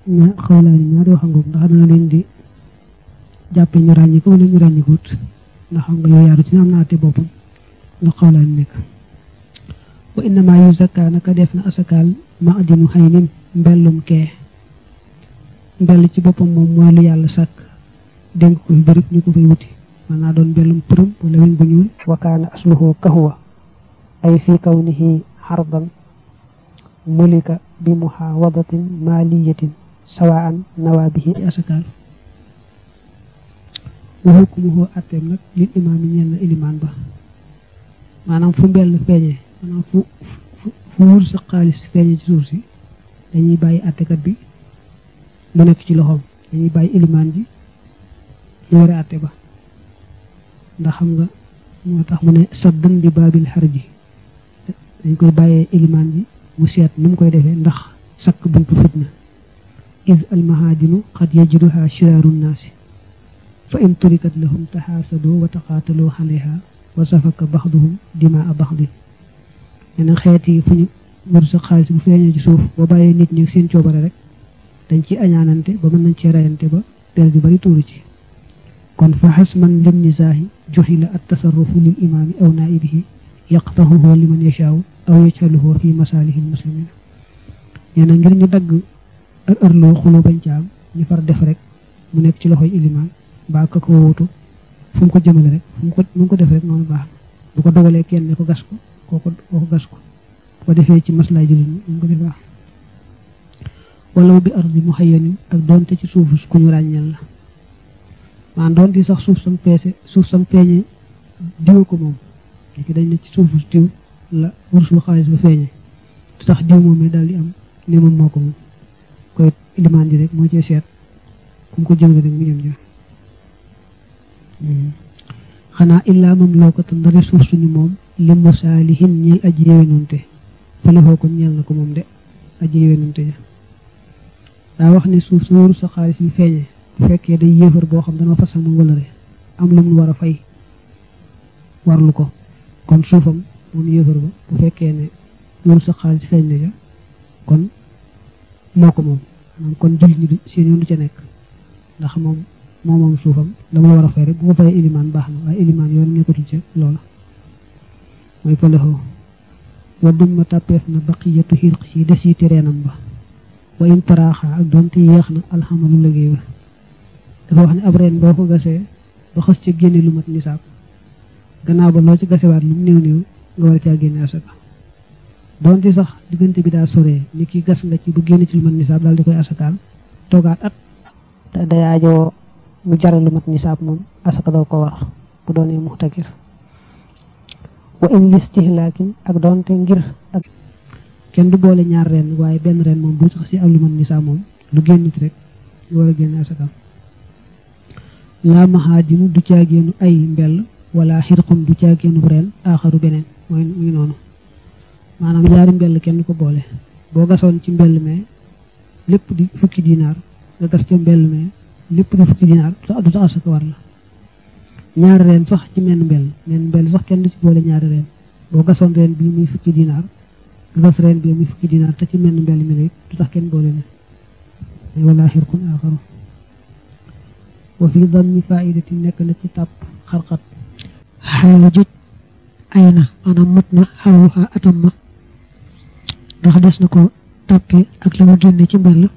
ña xawlaani ñaari wax ngoog ndax da nga leen di jàppe ñu ràññi ko wala ñu ràññikuut ndax xam nga yooyu yaaru ci ne am na àtte boppam ndax xawlaani nekk wa innama yu zakka naka def na asakaal ma adinu xay nin mbellum kee mbell ci boppam moom mooy lu yàlla sàkk dénk ko fi bërëb ñu ko fay wuti man naa doon mbellum përëm wala weñ bu ñuul wa kaana asluhu kahwa ay fi kawnihi xardan mulika bi muhawadatin maliyatin sawaan nawa bihi asakaal wa hukmuhu atteem nag lil imaam yi ñeel na ilimaan ba maanaam fu mbell feeñee maanaam fu fu wur sa xaalis feeñee ci suuf si dañuy bàyyi attekat bi mu nekk ci loxoom dañuy bàyyi ilimaan ji ñu war a atte ba ndax xam nga moo tax mu ne saddan di baabil xar ji dañ koy bàyyee ilimaan ji mu seet nu mu koy defee ndax sakk buntu fitna id almahaajinu qad yajruha shiraaru nnaasi fa in turikat lahum taxaasadoo wa taqaataloo xaleha wa safaka baxduhum dimaa baxdin yeneen xeet yi fu ñu wër sa xaalis bu feeñee ci suuf boo bàyyee nit ñi seen coobare rek dañ ci añaanante ba mën nañ cee rayante ba der ju bari tuuru ci kon fa xasman lim nisaahi juxila at tasarrufu lil imaami aw naibihi yaqtahuhu liman yashaaw aw yajhaluhu fi masaalihi lmuslimina nee na ngir ñu dagg ak ërloo xuloo bañ ca am ñu far def rek mu nekk ci loxoy ilimaan mbaa ka ko wóotu fu mu ko jëmale rek fu mu ko mu ko def rek noonu baax na bu ko dogalee kenn ne ko gas ko kooko kooko gas ko bu ko defee ci maslaay jullit ñi mu ko def baax walaw bi ardi muhayyanin ak doonte ci suufu ku ñu ràññeel la maan doonte sax suuf sam peese suuf sam feeñe diw ko moom léegi dañ ne ci suufu diw la wursul xaalis ba feeñe du tax diw moom daal di am ne moom moo ko moom koy ilimaan ji rek moo cee seet ku mu ko jëmale rek mu jëm jëm xanaa illaa moom loo ko tan ndare suuf suñu moom li musaalihin ñeel aji yewenunte falexoo kon ñeel na ko moom de aji yewenunte ja daa wax ne suuf sa waru sa xaalis bi feeñee bu fekkee day yéefar boo xam dana fasal moom wala re am lu mu war a fay warlu ko kon suufam moom yéefar ba bu fekkee ne waru sa xaalis feeñ na ja kon moo ko moom maanaam kon jullit ñi seen yoon du ca nekk ndax moom moo moom suufam la mu la war a fay rek bu ko fayee ilimaan baax na waaye ilimaan yoon nekkatul ca loola mooy falexoo wa dumma tàppeef na baqiyatu xirq yi des yi tereenam ba wa in taraaxa ak doonte yéex na alxamalu liggéey ba dafa wax ne ab reen boo ko gasee ba xës ca génne lu mat nisaab gannaaw ba loo ci gasewaat lu mu néew néew nga war a caa génne asaka doonte sax diggante bi daa soree ni ki gas nga ci bu génne ci lu mat nisaab daal di koy asakaal toogaat at te day aajoo mu jaral lu mat nisaab moom asaka doo ko war bu doonee muxtakir wa in listihlaakin ak doonte ngir ak kenn du boole ñaar ren waaye benn ren moom bu sax si am lu mat nisaab moom lu génn ci rek lu war a génne asakaam laa maxaajinu du caagéenu ay mbell wala xirqun du caagéenu ren aaxaru beneen mooy muy noonu maanaam ñaari mbell kenn du ko boole boo gasoon ci mbell mee lépp di fukki dinaar nga gas ca mbell mee lépp di fukki dinaar du tax asaka war la ñaari reen sax ci menn mbell menn mbell sax kenn du ci boole ñaari reen boo gasoon reen bii muy fukki dinaar nga gas reen bii muy fukki dinaar te ci menn mbell mi rek du tax kenn boole ne wala xirqun aaxaru wa fi dammi faidati nekk na ci tàpp xarxat xaala joj ay na maanaam mat na xawuxa atam ma ndax des na ko tàppee ak la nga génne ci mbell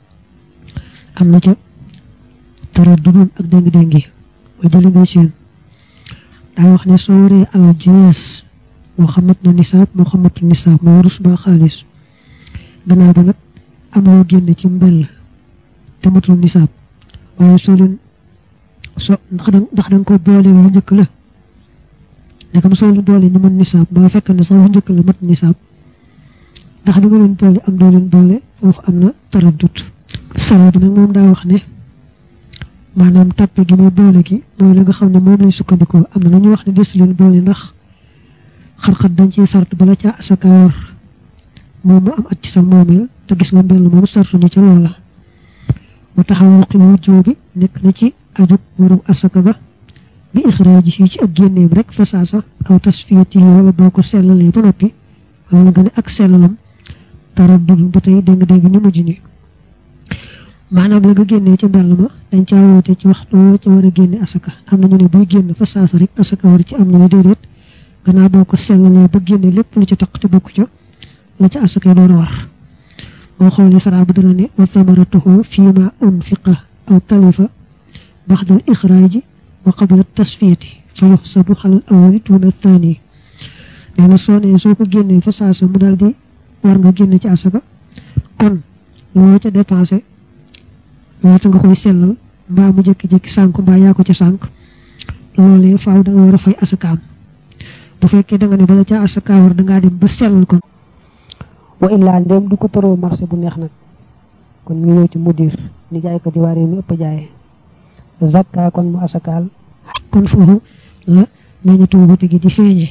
am na ca tara dudun ak déng-déngi mooy jëli ngay seen daa wax ne soo waree alal jinees moo xamat na nisaab moo xamatu nisaab moo warus baa xaalis gannaaw ba nag am loo génne ci mbell te matul nisaab waaye soo leen so ndax da ndax da nga ko boole lu njëkk la ndekam soo leen boole ñu mën nisaab ba fekk ne sax lu njëkk la mat nisaab ndax da nga leen boole am doo leen boole foofu am na taraddut salo bi nag moom daa wax ne maanaam tàppe gi muy boole gi mooy la nga xam ne moom lañ sukkandikoo am na lu ñu wax ne des leen boole ndax xar-xat dañ ciy sart bala ca asaka war moom mu am at ci sa moomeel te gis nga mbell moom sartu ñu ca loola wa taxawuqi wujjoo bi nekk na ci ajub waru asaka ga bi ixraaji fii ci ak génneem rek fa saasa aw tasfiyatihi wala boo ko sellalee ba noppi wala nga ne ak sellalam tara dul ba tey dégg dégg ñu mujj ni maanaam la nga génnee ca mbell ma dañ caa woote ci waxtu woo ca war a génne asaka am na ñu ne buy génn fa saasa rek asaka war ci am ñu ne déedéet gannaaw boo ko sellalee ba génne lépp lu ci taq te bokk ca la ca asaka door a war boo xoolee saraa ba dana ne wa samaratuhu fii ma unfiqa aw talifa baxdal ixraaji wa qabla tasfiyati fa yuxsabu xalal awali tuuna thani nee na soo nee soo ko génnee fa saasa mu daal di war nga génne ci asaka kon loo ca dépensé laata nga koy sellal mbaa mu jékki-jékki sànk mbaa yaa ko ca sànk loolee faaw da nga war a fay asakaam bu fekkee da nga ne bala ca asaka war da ngaa dem ba sellal kon wa illaa ndéem du ko tëroo marché bu neex nag kon ñu ñëw ci mudir ni jaay ko di waaree mi ëpp jaayee zakka kon mu asakaal kon foofu la meññatu wute gi di feeñee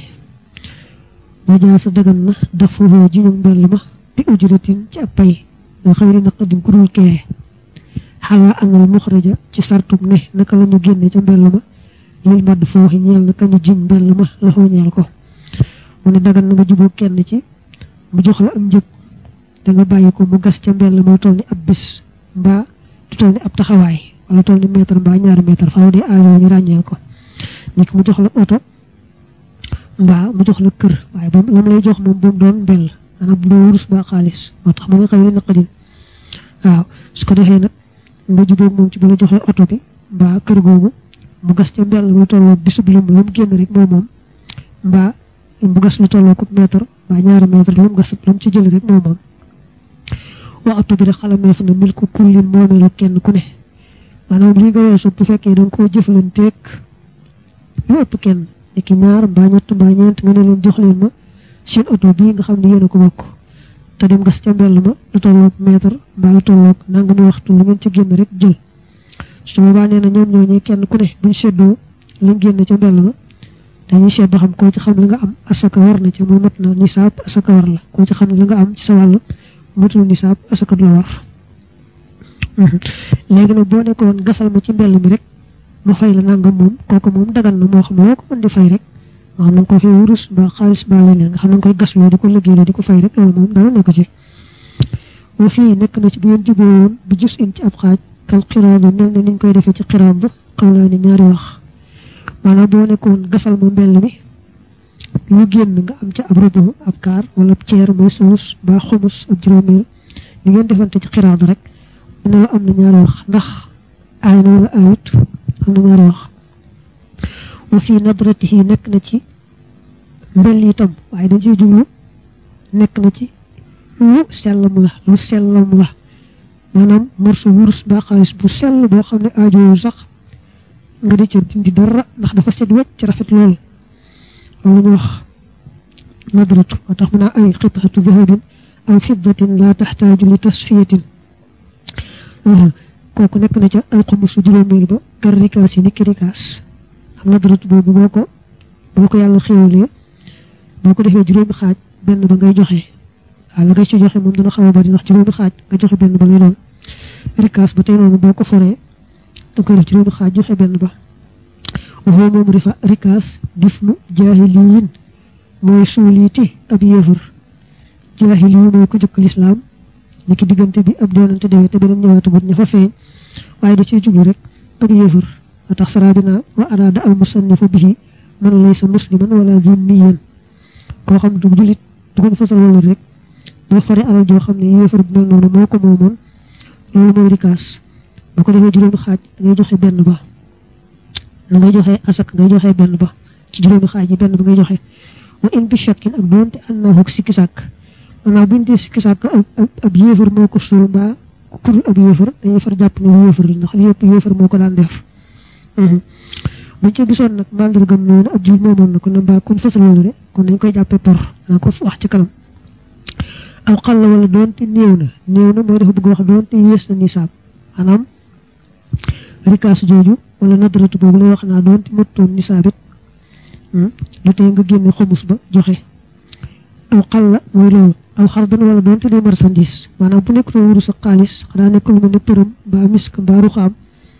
ba jaa sa dagan na daf foofu jiñu mbell ma bi ujratin ci ak pay nga xëyri na xadim kurul kee xalaa anal muxraja ci sartum ne naka la ñu génne ca mbell ma lil madd fooxi ñeel na kañu jiñ mbell ma la xoo ñeel ko mu ne dagan na nga juboo kenn ci mu jox la ak njëg da nga bàyyi ko mu gas ca mbell ma toll ni ab bis mbaa du toll ni ab taxawaay wala toll ni mètre mbaa ñaari mètre faaw dee aajo ñu ràññeel ko nit ki mu jox la oto mbaa mu jox la kër waaye ba lam lay jox moom bu mu doon mbell maanaam bu doon wurus mbaa xaalis moo tax mu nga xëy naqadin waaw su ko defee nag nga jubóog moom ci bu la joxee oto bi mbaa kër googu mu gas ca mbell lu tolloo bisub lim lu mu génn rek moom moom mbaa mu gas lu tolloo ko mètre mbaa ñaari mètre lu mu gas lu mu ci jël rek moom moom waxtu bi rek xalameef na mil ko kullin moomeelu kenn ku ne maanaam lii nga weesu bu fekkee da nga koo jëflanteeg lu ëpp kenn ki ñaar mbaa ñett mbaa ñeent nga ne leen jox leen ma seen oto bii nga xam ne yéen a ko bokk te dem gas ca mbell ma lu tolloog mètre mbaa lu tolloog nangami waxtu lu ngeen ci génn rek jël su boobaa nee na ñoom ñooñu kenn ku ne buñ seddoo lu génn ca mbell ma dañuy seet ba xam koo ci xam li nga am asaka war na ca muy mat na nisaab asaka war la koo ci xam li nga am ci sa wàll matul nisaab asaka du la war léegi nag boo nekkoon gasal ma ci mbell mi rek ma fay la nangam moom kooku moom dagan na moo xam loo ko mën di fay rek nga xam na nga ko fi wurus ba xaalis ba leneen nga xam na nga koy gasloo di ko liggéeyloo di ko fay rek loolu moom dara nekk ci wa fii nekk na ci bu ngeen juboo woon bi jus in ci ab xaaj kal xiraad mel ne niñ koy defee ci xiraad xam laa ni ñaari wax maanaam boo nekkoon gasal ma mbell mi lu génn nga am ca ab rubu ab kaar wala ab ceer mooy sulus ba xumus ab juróomeel li ngeen defante ci xiraad rek mu ne la am na ñaari wax ndax aay na wala aayut am na ñaari wax wa fii nadratihi nekk na ci mbell itam waaye dañ ciy jublu nekk na ci lu sellam la lu sellam la maanaam morso wurus ba xaalis bu sell boo xam ne aajowul sax nga di ca dindi dara ndax dafa set wecc ci rafet lool loolu ñu wax nadratu moo tax mu naa ay xitaatu dahabin aw fiddatin la taxtaaju li tasfiyatin kooku nekk na ca alxumusu juróomeel ba kar rikaas yi ni ki rikaas am nadratu boobu boo ko boo ko yàlla xéwalee boo ko defee juróomi xaaj benn ba ngay joxe waaw la ngay ci joxe moom dina xaw a bari ndax juróomi xaaj nga joxe benn ba lay doon rikaas ba tey noonu boo ko foree da koy def juróomi xaaj joxe benn ba waxoo moom rifa rikaas dif nu jaahiliyin mooy suuliiti ab yéefar jaahili yi mooy ko jëkk lislaam ni ki diggante bi ab doonante demee te beneen ñëwaatagut ña fa feeñ waaye da ciy jublu rek ab yéefar a tax sarabina wa araada al musannifu bihi man laysa musliman wala zimmiyan koo xam du julit du ko fasal wala rek boo fare alal joo xam ne yéefar bu mel noonu moo ko moomoon loolu mooy rikaas boo ko defee juróomi xaaj da ngay joxe benn ba da ngay joxe asak ngay joxe benn ba ci juróomi xaaj yi benn ba ngay joxe wa in bi shakkin ak doonte annahu sikki sàkk maanaam buñ dee sikki sàkk ab ab yéefar moo ko suul mbaa kurul ab yéefar dañuy far jàpp ne bu yéefar la ndax yëpp yéefar moo ko daan def buñ ci gisoon nag mandargam noonu ab jul moomoon na ko ne mbaa kuñ fasal wala de kon dañ koy jàppee por danaa ko wax ci kanam aw xal la wala doonte néew na néew na mooy dafa bëgg wax doonte yées na nisaab maanaam rikaas jooju wala nadratu boobu lay wax naa doonte mottoon nisaab it lu tey nga génne xomus ba joxe aw xal la mooy loolu aw xardan wala doonte day marchandise maanaam bu nekk too wuru sa xaalis xanaa nekk lu mel ne përëm mbaa misk mbaa ruxaam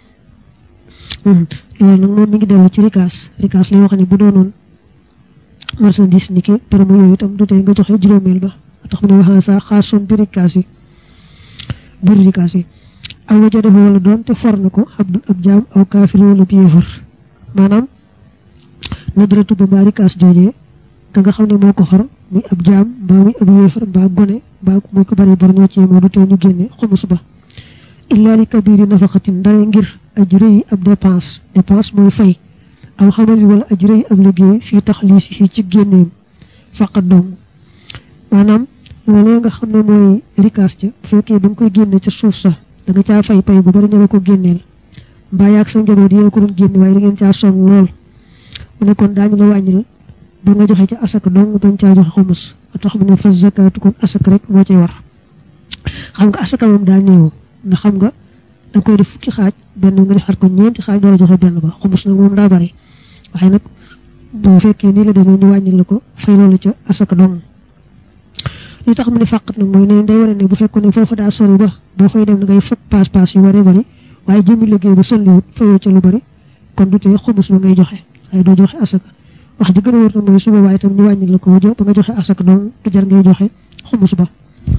loolu nag moom mi ngi dellu ci rikaas rikaas lay wax ne bu doonoon marchandise ni ki përëm yooyu itam du tey nga joxe juróomeel ba tax mu ne waxaa saa xaasoon bi rikaas yi biir rikaas yi aw wajadahu wala doon te for na ko abdul ab jaam aw kaafir wala bi yéefar maanaam nadratu ba mbaa rikaas joojee ka nga xam ne moo ko xor muy ab jaam mbaa muy ab yéefar mbaa gone mbaa muy ko bari bor ñoo ci moo du tee ñu génne xumus ba illa li kabiri nafaqatin ndare ngir aj rëyi ab dépense dépense mooy fay aw xamali wala aj rëyi ab liggéey fii taxliis fii ci génneem faqat dong maanaam loolee nga xam ne mooy rikaas ca bu fekkee ba nga koy génne ca suuf sax da nga caa fay pay gu bari ña ko génneel mbaa yaag sa njaboot yéen ko doon génne waaye da ngeen caa sonn lool mu ne kon daañu la wàññil ba nga joxe ca asaka dong bañ caa joxe xumus a tax mu ne fas zakaatu kon asaka rek moo cay war xam nga asaka moom daa néew ndax xam nga da koy def fukki xaaj benn nga defar ko ñeenti xaaj door a joxe benn ba xumus nag moom daa bari waaye nag bu fekkee nii la demee ñu wàññil la ko fay loolu ca asaka dong li tax mu ne fàqat nag mooy ne day wane ne bu fekkoon ne foofa daa sori ba boo fay dem da ngay fekk paas paas yu waree bari waaye jëmmi liggéey bu solliwut fayoo ca lu bari kon du tee xumus ba ngay joxe waaye doo joxe asaka wax ji gën a wóor nag mooy suba waaye itam ñu wàññil la ko wujo ba nga joxe asaka doon du jar ngay joxe xumus ba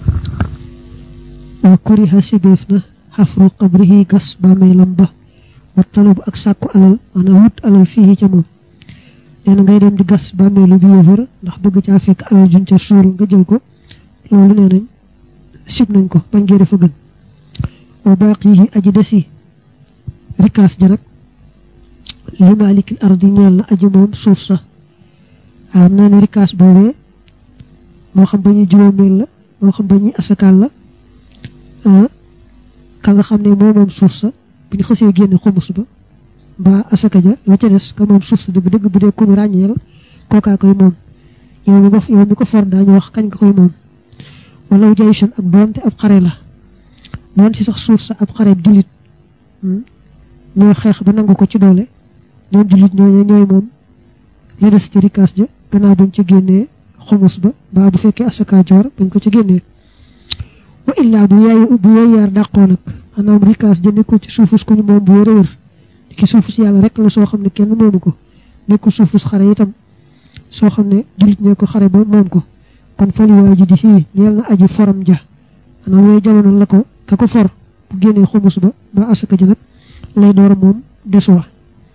wa kuriha sibeef na xafru qabrihi gas bàmmeelam ba wa talub ak sàkku alal maanaam wut alal fii ca moom nee na ngay dem di gas bàmmeelu bi yëfër ndax bëgg caa fekk alal juñ ca suul nga jël ko loolu nee nañ sib nañ ko bañ gee dafa gën wa baaqihi aji desi rikaas ja nag li maalikil ardi ñeel na aji moom suuf sa waaw nee na rikaas boobee moo xam ba ñuy juróomeel la moo xam ba ñuy asakaal la ka nga xam ne moo moom suuf sa bu ñu xësee génne xumus ba mbaa asaka ja la ca des ka moom suuf sa dëgg dëgg bu dee ku ñu ràññeel kookaa koy moom yow mi ko yow mi ko for daañu wax kañ nga koy moom wala jayshun ak doonte ab xare la doon ci sax suuf sa ab xare jullit ñoo xeex ba nangu ko ci doole ñoom jullit ñooñu ñooy moom la des ci rikaas ja gannaaw buñ ci génnee xumus ba mbaa bu fekkee asaka joor bañ ko ci génnee wa illaa bu yaay bu yaay yaar dàqoo nag maanaam rikaas ja nekkul ci suufus ku ñu moom bu wér a wér ki suufus yàlla rek la soo xam ne kenn moomu ko nekkul suufus xare itam soo xam ne jullit ñee ko xare ba moom ko kon fali waa ji di fii ñeel na aji foram ja maanaam yooyu jamono la ko ka ko for bu génnee xumus ba ba asaka ji nag lay door moom desuwa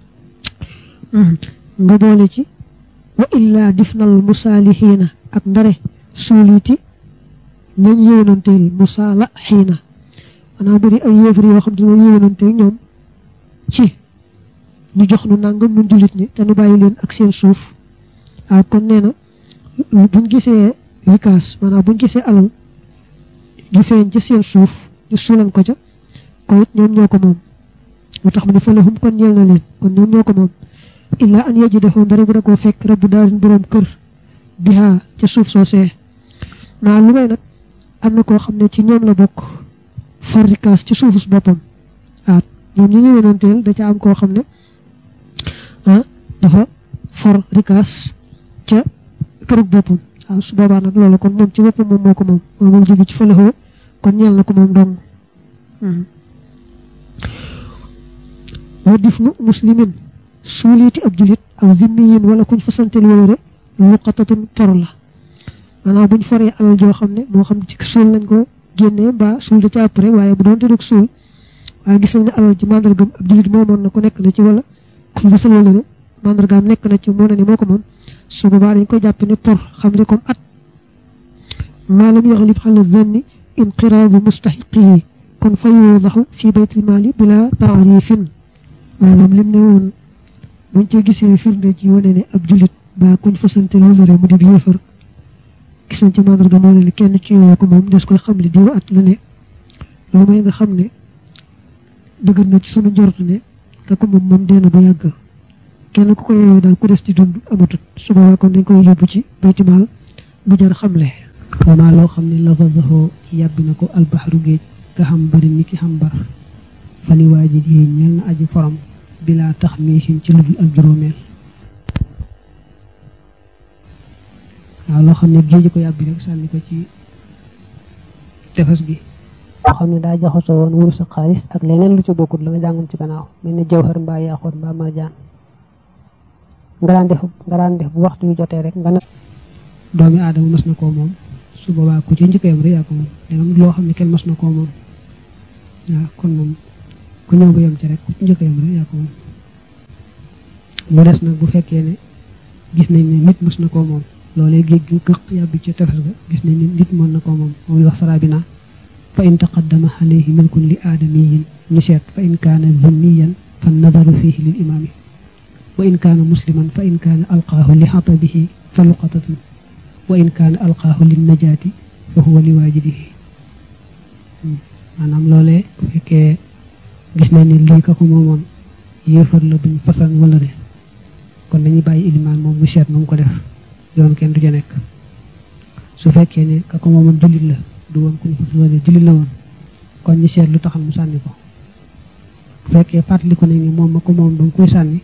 nga boole ci wa illaa difnal musaalihiina ak ndare suuliti ñañ yéwénanteel musaala xiina maanaam bu di ay yéefar yoo xam ne dina yéwénanteel ñoom ci ñu jox nu nangam nun jullit ñi te nu bàyyi leen ak seen suuf waaw kon nee na buñ gisee rikaas maanaam buñ gisee alal ju feeñ ca seen suuf ñu suulan ko ca ko it ñoom ñoo ko moom moo tax mu ne falahum kon ñeel na leen kon ñoom ñoo ko moom illaa an yajidahu ndara bu da koo fekk rabbu daarin boroom kër bihaa ca suuf soosee maa lu may nag am na koo xam ne ci ñoom la bokk for rikaas ci suufus boppam waaw ñoom ñi ñëwénoonteel da ca am koo xam ne ah dafa for rikaas ca kërug boppam waaw su boobaa nag loolu kon moom ci boppam moom moo ko moom moom moom jóge ci falahoo kon ñeel na ko moom dong wa dif nu muslimin suuliiti ab julit aw zimmiyin wala kuñ fasantel wóore luqatatun por la maanaam buñ foree alal joo xam ne moo xam ci suul lañ ko génnee mbaa suul da ca après waaye bu doon te dug suul waaye gis nañ ne alal ji mandargam ab julit moomoon na ko nekk na ci wala kuñ fasal wóore mandargaam nekk na ci moo ne ni moo ko moom su boobaa dañ koy jàpp ne por xam ne comme at maalam yaxlib xala zanni inqiraabu mustaxiqihi kon fa yuudaxu fi baytil maali bila taarifin maanaam lim ne woon buñ ci gisee firnde ci wane ne ab jullit ba kuñ fasante wëlëre mu di yéefar gis nañ ci mandarga moo ne kenn ci yooyu ko moom des koy xam li diw at la ne lu may nga xam ne dëgër na ci sunu njort ne te ko moom moom dee na bu yàgg kenn ku ko yooyu daal ku des ci dund amatut su boobaa kon dañ koy yóbbu ci baytimaal bu jar xamle wamaa loo xam ne lafazahu yàbbi na ko albaxaru géej nga xam bari ni ki xam bar fali waajid yi ñel na aji forom bilaa tax miisin ci ludul ak juróomeel waaw loo xam ne géej ko yàbbi rek sànni ko ci tefes gi loo xam ne daa jaxasoo woon wurus ak xaalis ak leneen lu ci bokkut la nga jàngoon ci gannaaw mel ne jawhar mbaa yaaxoot mbaa marjaan nga daan def nga daan def bu waxtu yu jotee rek nga ne doomi aadama mas na koo moom su boobaa ku ci njëkk yam rek yaa ko moom dangam loo xam ne kenn mas na koo moom waaw kon moom ku ñëw ba yem ci rek ku ci njëkk a yem rek yaa ko moom mu des nag bu fekkee ne gis nañ ne nit mës na koo moom loolee géej gi gëq yàbbi ci tefes ga gis nañ ne nit mën na koo moom moom wax sarabina fa in taqaddama alayhi milkun li aadamiyin ñu seet fa in kaana zimmiyan fa nadaru fihi lil imaami wa in kaana musliman fa in kaana alqaahu li xatabihi fa luqatatun wa in kaana alqaahu lin najaati fa huwa li waajidihi maanaam loolee bu fekkee gis nañ ne lii ka ko moomoon yéefar la buñ fasan wala ne kon dañuy bàyyi ilimaan moom mu seet nu mu ko def yoon kenn du ca nekk su fekkee ne ka ko moomoon jullit la du woon ku ñu fasan wala jullit la woon kon ñu seet lu taxal mu sànni ko bu fekkee fàttaliku nañ ne moom ma ko moom ba mu koy sànni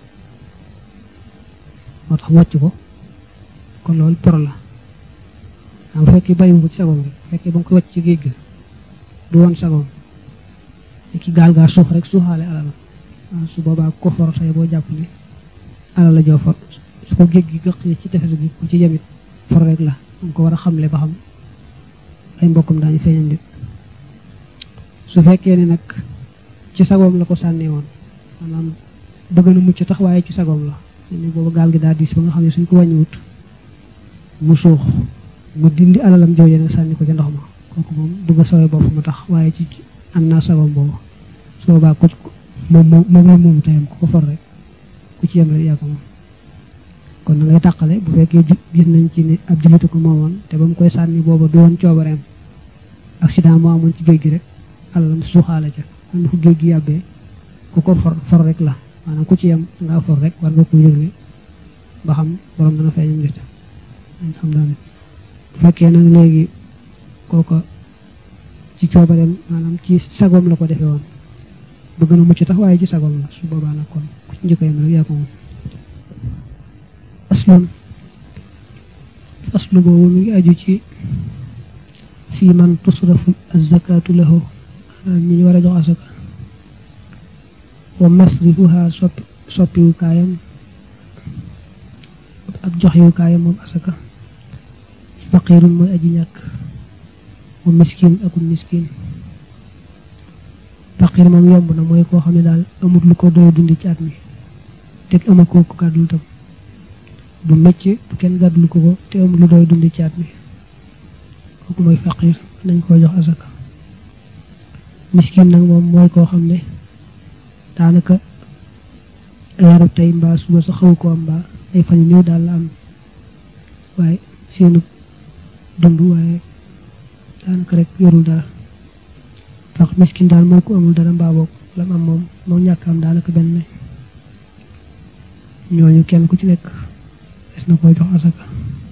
moo tax wàcc ko kon loolu pro la bu fekkee bàyyiwu ko ci sagoom rek bu fekkee ba nga koy wàcc ci géej gi du woon sagoom ki gaal gaa suux rek suuxaale alalam su boobaa ko for say boo jàpp ne alal la joo for su ko géej gi gëq ci tefes gi ku ci yemit for rek la nga ko war a xamle ba xam ay mbokkam daañu feeñam dit su fekkee ne nag ci sagoom la ko sànnee woon maanaam bëgg na mucc tax waaye ci sagoom la ni booba gaal gi daal diis ba nga xam ne suñ ko wàññiwut mu suux mu dindi alalam jooje nag sànni ko ca ndox ma kooku moom bëgg a sawee bopp mu tax waaye ci am naa sagoom boobu su boobaa ku moom moom moom la moomu tayam ku ko for rek ku ci yem rek yaa ko moom kon na ngay tàqale bu fekkee gis nañ ci ne ab jullit ko moomoon te ba mu koy sànni booba du woon coobareem accident moo amoon ci géej gi rek alalam suuxaale ca am fu géej gi yàbbee ku ko for for rek la maanaam ku ci yem ngaa for rek war nga ko yëgle ba xam borom dana feeñam nit dañ xam daal bu fekkee nag léegi kooko ci coobareem maanaam ci sagoom la ko defee woon bëgg na mucc tax waaye ci sagoom la su boobaa nag kon ku ci njëkk yem rek yaa ko moom aslun aslu boobu mi ngi aju ci fii man tusrafu azakatu lahu ñi ñu war a jox asaka wa masrifuha soppi soppiwu kaayam ab joxewu kaayam moom asaka faqirun mooy aji ñàkk wa miskin akul miskin faqir moom yomb na mooy koo xam ne daal amul lu ko doy dundi ci at mi te amul ko ko gàddul tam du mécc du kenn gàddul ko ko te amul lu doy dundi ci at mi kooku mooy faqir nañ koo jox asaka miskin nag moom mooy koo xam ne daanaka yaru tey mbaa suba sa xaw ko am mbaa ay fan yu néew daal la am waaye seenu dund waaye daanaka rek yorul dara fax miskin daal mooy ku amul dara mbaa boog lam am moom moom ñàkk am daanaka benn ñooñu kenn ku ci nekk des na koy jox asaka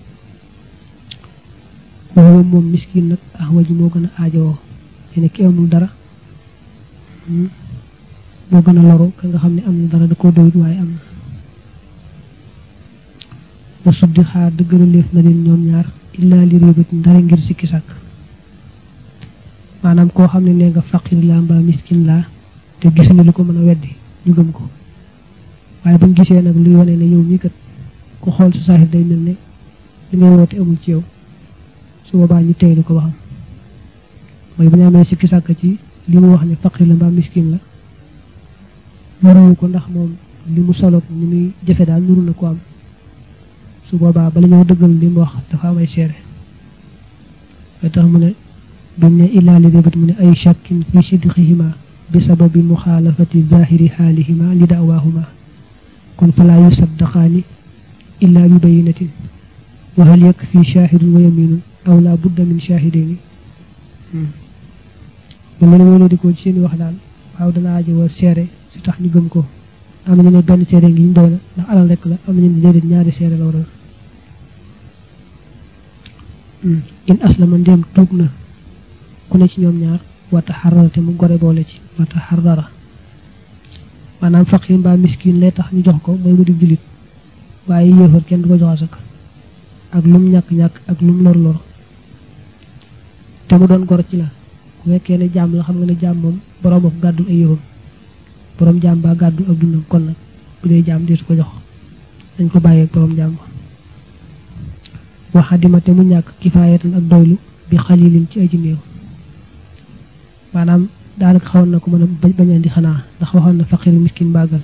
woowu moom miskin nag ah waji moo gën a aajowoo yene ki amul dara moo gën a loru ka nga xam ne am na dara da koo doyut waaye am na ba suddi xaar dëggëra léef na leen ñoom ñaar illaa li réebat ndara ngir sikki sàkk maanaam koo xam ne nee nga faqir laa mbaa miskin laa te gisuñu lu ko mën a weddi ñu gëm ko waaye buñ gisee nag luy wane ne yow mii kat ku xool su saaxir day mel ne li ngay woote amul ci yow su boobaa ñu teylu ko waxam mooy bu ñu amee sikki sàkk ci li mu wax ne faqir la mbaa miskin la nuruwu ko ndax moom li mu soloog ni muy jafe daal nuru na ko am su boobaa bala ñoo dëggal li mu wax dafa am ay seere way tax mu ne bimu ne illaa li rébat mu ne ay shakkin fi sidqihima bi sababi muxaalafati zahiri xaalihima li dawaahuma kon falaa yusaddaqaani illaa bi bayinatin wa hal yakfi shahidun wa yaminun aw laa budda min shahidayni mel ne wóoloo di ko ci seeni wax daal waaw dana aajowoo seere si tax ñu gëm ko am na ñu ne benn seere ngi ñu doy na ndax alal rek la am na ñu ne déedéet ñaari seere la waral in aslama ndéem tuub na ku ne ci ñoom ñaar wata xarara te mu gore boole ci wata xarara maanaam faqir mbaa miskin lay tax ñu jox ko mooy mu di jullit waaye yéefar kenn du ko jox asaka ak lum ñàkk-ñàkk ak lum lor lor te mu doon gor ci la bu fekkee ne jaam la xam nga ne jaam moom boroom ak gàddul ay yëfam boroom jaam baa gàddu ak dundam kon nag bu dee jaam deetu ko jox dañ ko bàyyee boroom jaam ba waxadima te mu ñàkk kifaayatan ak doylu bi xalilin ci aji néew maanaam daanaka xawoon na ko mën a bañ andi xanaa ndax waxoon na faqir miskin bàggal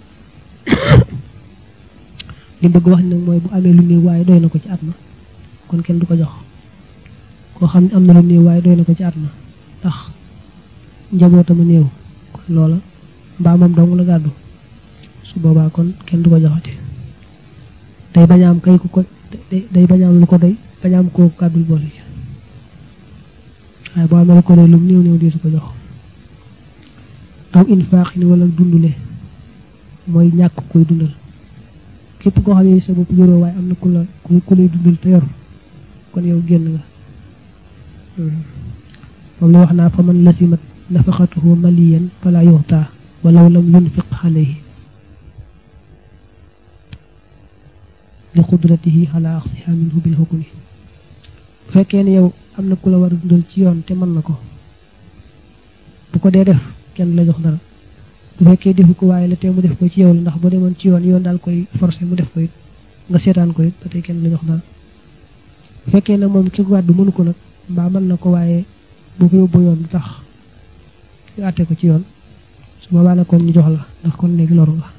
li bëgg wax nag mooy bu amee lu néew waaye doy na ko ci at ma kon kenn du ko jox koo xam ne am na lu néew waaye doy na ko ci at ma ndax njabootama néew kon loola mbaa moom dong la gàddu su boobaa kon kenn du ko joxati day bañaam kay ku ko day bañaam lu ko doy bañaam koo gàddul boole ci waaye boo amee lu ko doy lu néew néew di su ko jox aw infaax ni wala dundule mooy ñàkk koy dundal képp koo xam ne sa bopp yoroo waaye am na ku la ku lay dundal te yor kon yow génn nga moom la wax naa fa man lasimat nafaqatuhu maliyan fala yuxta walaw lam yunfiq alayhi li qudratihi ala axsiha minhu bil hukmi bu fekkee ne yow am na ku la war a dundal ci yoon te mën na ko bu ko dee def kenn la jox dara bu fekkee defu ko waaye la te mu def ko ci yow la ndax boo demoon ci yoon yoon daal koy forcé mu def ko it nga seetaan ko it ba tey kenn la jox dara bu fekkee ne moom ki wàddu mënu ko nag mbaa mën na ko waaye bu ko yóbbu yoon du tax ñu àtte ko ci yoon su boobaa nag kon ñu jox la ndax kon léegi loru nga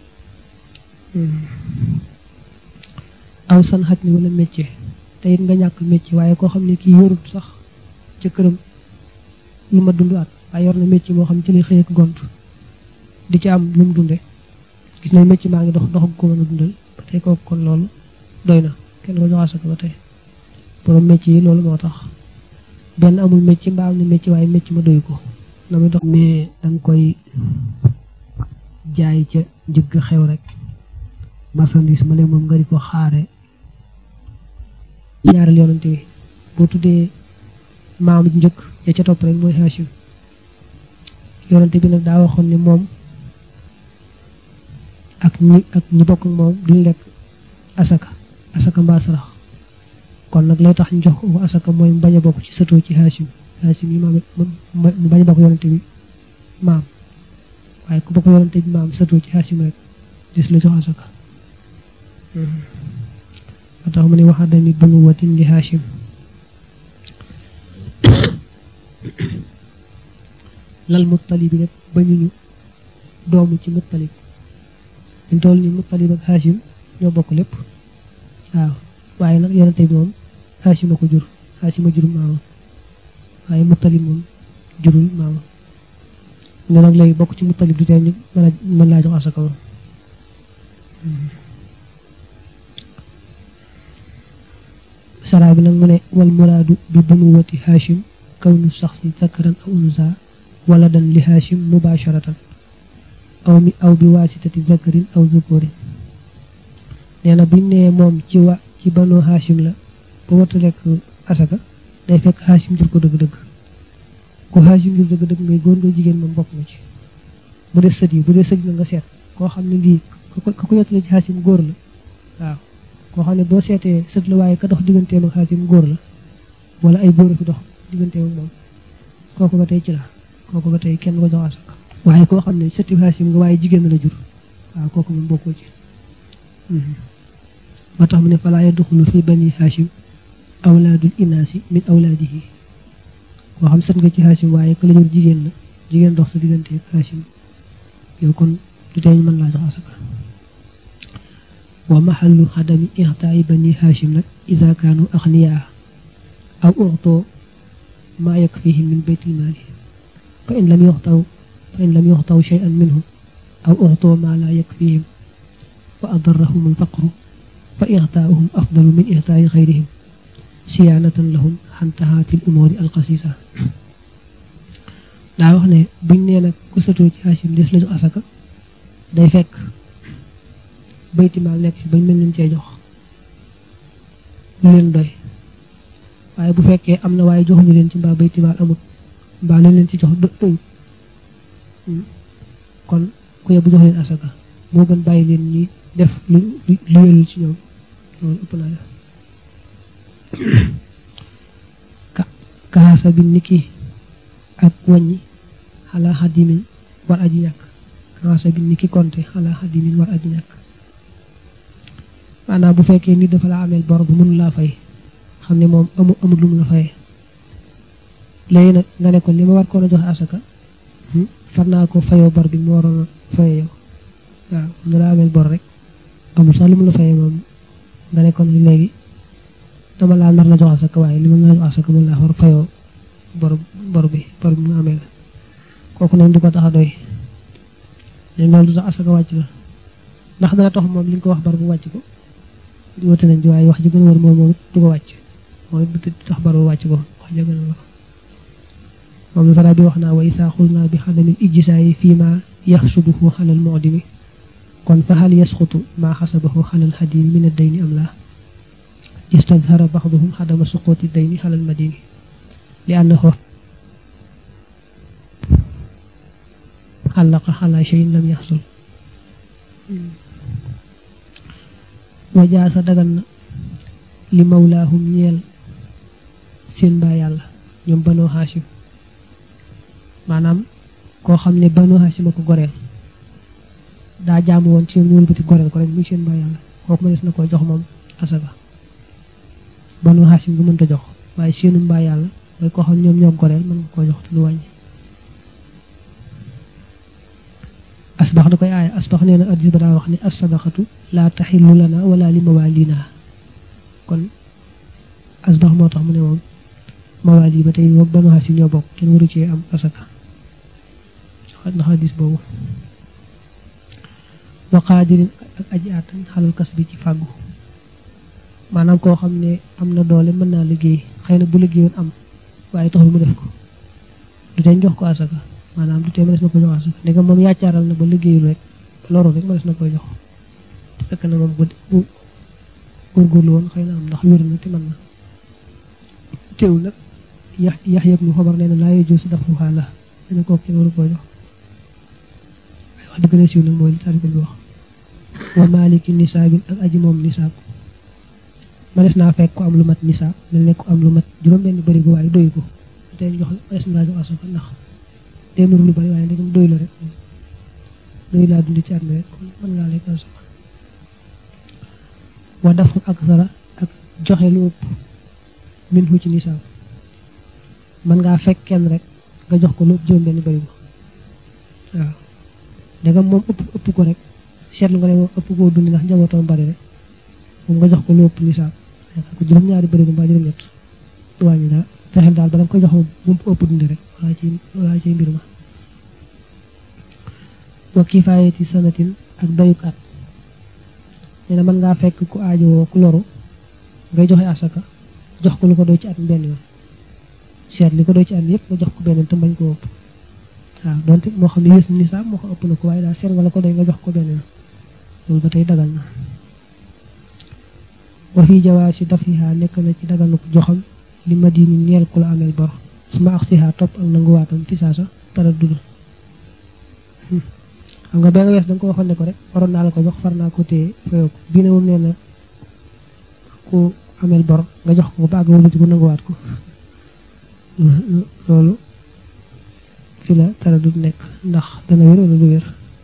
aw san xaj ni wala métier te it nga ñàkk métier waaye koo xam ne kii yorut sax ca këram lu ma dund at waaye yor na métier moo xam ne ci lay xëy ak gont di ci am lu mu dunde gis nañ métier maa ngi dox dox ko mën a dundal ba tey kooku kon loolu doy na kenn ko joxaat ko ba tey borom métier yi loolu moo tax benn amul métier mbaa am na métier waaye métier ma doy ko na muy dox mais danga koy jaay ca njëgg xew rek marchandise ma leen moom nga di ko xaare ñaareel yoonante bi boo tuddee maam njëkk ya ca topp rek mooy Hachim yoonante bi nag daa waxoon ni moom ak ñi ak ñi bokk ak moom duñ lekk asaka asaka mbaa sarax kon nag lay tax ñu jox ko asaka mooy mu bañ a bokk ci sëtoo ci Hachim Hachim yi maam mu bañ a bokk yoonante bi maam waaye ku bokk yoonante bi maam sëtoo ci Hachim rek dis la jox asaka moo tax mu ne wax dami bunu watin li Hachim lal muttalib bi nag bañuñu doomu ci muttalib ñu toll ni muttalib ak Hachim ñoo bokk lépp waaw waaye nag yonente bi moom Hachim a ko jur Hachim a jur maamam waaye muttalib moom jurul maamam ne nag léegi bokk ci muttalib du tee ñu mën a mën laa jox asaka moom saraa bi nag mu ne wal muraadu bi bunuwati Hachim kawnu saxsi zakaran aw unsa wala dan li Hachim mubasharatan aw mi aw bi waasitati zakarin aw zukurin nee na buñ nee moom ci wa ci banu Hachim la ba wata lekk asaka day fekk Hachim jur ko dëgg-dëgg ku Hachim jur dëgg-dëgg ngay góor nga jigéen moom bokk nga ci bu dee sët yi bu dee sët yi nga seet koo xam ne lii ka ko yottale ci Hachim góor la waaw koo xam ne boo seetee sët la waaye ka dox digganteem ak Hachim góor la wala ay góor a fi dox digganteem ak moom kooku ba tey ci la kooku ba tey kenn ko jox asaka waaye koo xam ne sëti Hachim nga waaye jigéen la jur waaw kooku moom bokkoo ci moo tax mu ne falaa yadxulu fi bani Hachim awlaadul inaasi min awlaadihi koo xam sët nga ci Hachim waaye ka la jur jigéen la jigéen dox sa diggante ak Hachim yow kon du tee ñu mën laa jox asaka wa maxallu xadami ixtaayi bani Hachim nag ida kaanu axniyaa aw uxtoo maa yakfihim min baytil maali fa in lam yuxtaw fa in lam yuxtaw cheyan minhu aw uxtoo maa laa yakfihim fa adarrahum alfaqru fa ixtaauhum afdalu min ixtaayi xayrihim siyaanatan lahum xantahaati l umuuri alxasisa daa wax ne buñ nee nag ku satoo ci Hachim des la jox asaka day fekk baytimaal nekk fi bañ mel leen cee jox lu leen doy waaye bu fekkee am na waaye joxuñu leen ci mbaa baytimaal amut mbaa lu leen ci jox doy kon ku yebbu jox leen asaka moo gën bàyyi leen ñi def lu lu yelul ci ñoom loolu ëpp naa def ka kaasa bi niki ak wàññi xalaa xadimin war aji ñàkk kaasa bi niki konte xalaa xadimin war aji ñàkk maanaam bu fekkee nit dafa la ameel bor bu mënu laa fay xam ne moom amu amul lu mu la fayee léegi nag nga ne ko li ma war koon a joxe asaka far naa ko fayoo bor bi mu waroon a faye yow waaw nga daa ameel bor rek amul sax lu mu la faye moom nga ne kon léegi dama laa nar la jox asaka waaye li ma nar la jox asaka moom laa war fayoo bor bor bi bor bi mu amee la kooku neen du ko tax a doy leen loolu du tax asaka wàcc la ndax dana tax moom li nga ko wax bar bu wàcc ko di wute nañ ci waaye wax ji gën a wër moom moom du ko wàcc moom it du tax bar bu wàcc ko wax ja gën a wër moom la fara bi wax naa wa isaa xul naa bi xadamil ijjisaayi fii ma yaxsubuhu xalal mu'dimi kon fa hal yasqutu ma xasabahu xalal xadimi min ad-dayni am laa istadhara baxduhum xadama suquti dayni xalal madini li annahu xalaqa xala cheyin lam yaxsul wajaasa dagan na li mawlaahum ñeel seen mbaa yàlla ñoom banoo xaasim maanaam koo xam ne banoo xaasim a ko goreel daa jaamu woon ci ñoom ñu wëlbati goreel ko rek muy seen mbaa yàlla kooku ma des na koy jox moom asaka banoo xaasim gu mënta jox waaye seenu mbaa yàlla mooy koo xam ñoom ñoo goreel mën nga koo jox te du wàññi asbax da koy aaya asbax nee na addis ba daa wax ni as-sadaqatu laa taxillu lana wala li mawaalina kon asbax moo tax mu ne moom mawaali ba tey moom banu xaasim ñoo bokk kenn waru cee am asaka na xadis boobu wa qaadirin ak aji àttan xalal kas bi ci fàggu maanaam koo xam ne am na doole mën naa liggéey xëy na bu liggéeyoon am waaye taxul mu def ko du tee jox ko asaka maanaam du tee mënees na ko jox asaka ndegam moom yaacaaral na ba liggéeyul rek loru rek mënees na koy jox te fekk na moom bu góorgóorlu woon xëy na am ndax wér na te mën na teewul nag yax yax yëpp nu xabar nee na laa yejoo si dafa xaala dana kooku kenn waru koo jox waaye wax dëgg na siiw nag mooy li taarika bi wax wa maaliki nisaabin ak aji moom nisaab mënees naa fekk ko am lu mat nisaab mel ne ko am lu mat juróom benn bëri ko waaye doy ko te jox mënees naa jox asaka ndax te nuru lu bari waaye ndegam doy la rek doy laa dundi ci at mi rek kon mën ngaa lekk asaka wa dafu ak sara ak joxe lu ëpp min hu ci nisaab mën ngaa fekk kenn rek nga jox ko lu ëpp juróom benn bëri ko waaw ndegam moom ëpp ëpp ko rek seetlu nga ne moom ëpp koo dundi ndax njabootam bari rek moom nga jox ko lu ëpp nisaab ko juróom-ñaari bëri ko mbaa juróom-ñett du wàññi dara fexeel daal ba nga koy jox moom ëpp dundi rek walaa ci walaa ci mbir ma wa kifaayati sanatin ak doyuk at nee na mën ngaa fekk ku aajowoo ku loru ngay joxe asaka jox ko lu ko doy ci at benn yoon seet li ko doy ci at yëpp nga jox ko benn te bañ ko ëpp waaw donte moo xam ne yées na nisaab moo xam ëpp na ko waaye daal seet nga la ko doy nga jox ko benn yoon loolu ba tey dagal na wa fi jawaasi dafiha nekk na ci daganuk joxam li madini ñeel ku la ameel bor suma ak siha topp ak nanguwaatam fi saasa tara dud xam nga benn wees da nga ko waxoon ne ko rek waroon naa la ko jox far naa ko téye fayoo ko bii ne moom nee na ku ameel bor nga jox ko ba àgg wëlbati ko nanguwaat ko loolu fi la tara dud nekk ndax dana wér wala du wér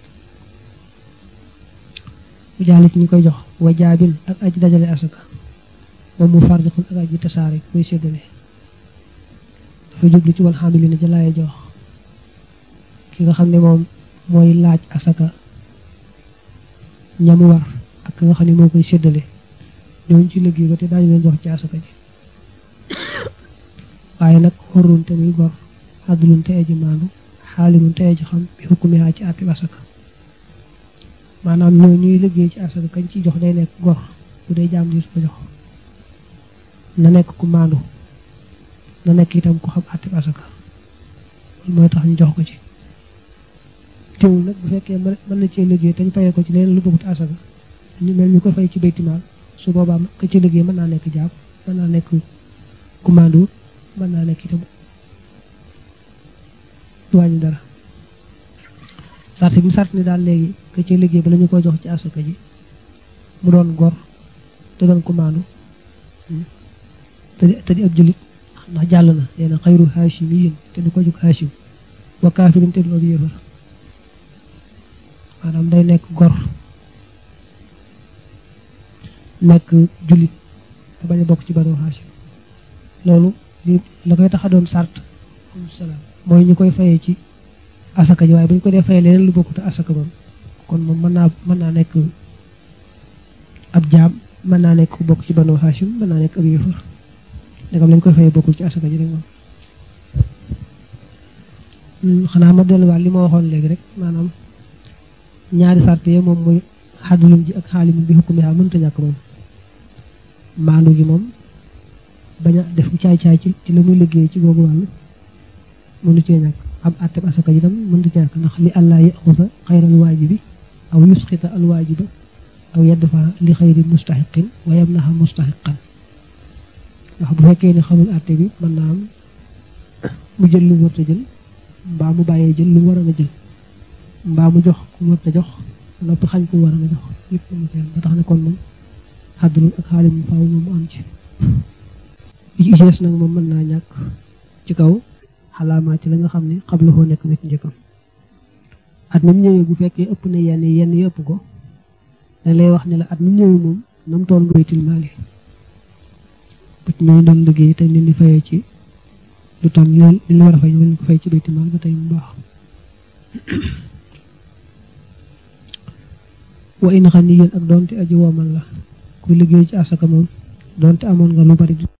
bu jaali ci ñi koy jox wa jaabin ak aji dajale asaka moom mu fardiqun ak aji tasaare koy séddale dafa jublu ci wal xaamili ne jalaaye jox ki nga xam ne moom mooy laaj asaka ñamu war ak nga xam ne moo koy séddale ñooñu ci liggéey ba te daañu leen jox ci asaka ji waaye nag xorrun te muy gor xaddulun te aji maandu xaalirun te aji xam bi xukkumihaa ci àtti asaka maanaam ñoo ñuy liggéey ci asaka kañ ci jox day nekk gor bu dee jaam diis ko jox na nekk ku maandu na nekk itam ku xam àtti asaka loolu mooy tax ñu jox ko ci teewul nag bu fekkee mën na cee liggéey te ñu fayee ko ci leneen lu bëggut asaka ñu mel ñu ko fay ci baytimaal su boobaa ka ci liggéey mën naa nekk jaam mën naa nekk ku maandu mën naa nekk itam du wàññi dara sart bi sart ni daal léegi ka ci liggéey ba la ñu ko jox ci asaka ji mu doon gor te doon ku maandu te di te di ab jullit ndax jàll na nee na xayru haashimiyin te du ko jóg haashim wa kaafirin te du ab yéefar maanaam day nekk gor nekk jullit te bañ a bokk ci banu haashim loolu li la koy tax a doon sart salaam mooy ñu koy fayee ci asaka ji waaye bu ñu ko dee fay leneen lu bokkut asaka moom kon moom mën naa mën naa nekk ab jaam mën naa nekk ku bokk ci banu Hashim mën naa nekk ab yëfër ndegam lañ koy fay bokkul ci asaka ji rek moom xanaa ma delluwaat li ma waxoon léegi rek maanaam ñaari sart yi moom muy xadulum ji ak xaalimun bi xukumi haa mënta ñàkk moom maandu gi moom bañ a def caay-caay ci ci la muy liggéey ci googu wàll mënu cee ñàkk am àtteb asaka ji tam mënta ñàkk ndax li àllaa yaxusa xayral waajibi aw yusxita al waajiba aw yadfa li xayri mustaxiqin wa yamnaha mustaxiqan ndax bu fekkee ne xamul àtte bi mën naa am mu jël lu mu war a jël mbaa mu bàyyee jël lu mu war a jël mbaa mu jox ku mu war a jox noppi xañ ku mu war a jox yëpp mu seen ba tax ne kon moom xaddul ak xaalim mu faaw moom mu am ci yi ci des nag moom mën naa ñàkk ci kaw xalaamaa ci la nga xam ne xabla koo nekk na ci njëkkam at mi mu ñëwee bu fekkee ëpp na yenn yenn yi ëpp ko dañ lay wax ne la at mi mu ñëwee moom nam tool nga baytil maali bu ci ñooy doon liggéey te leen di fayee ci lu toll li li war a fay ñu ko fay ci baytil maal ba tey mu baax wa in xaniyan ak doonte aji woomal la ku liggéey ci asaka moom doonte amoon nga lu bari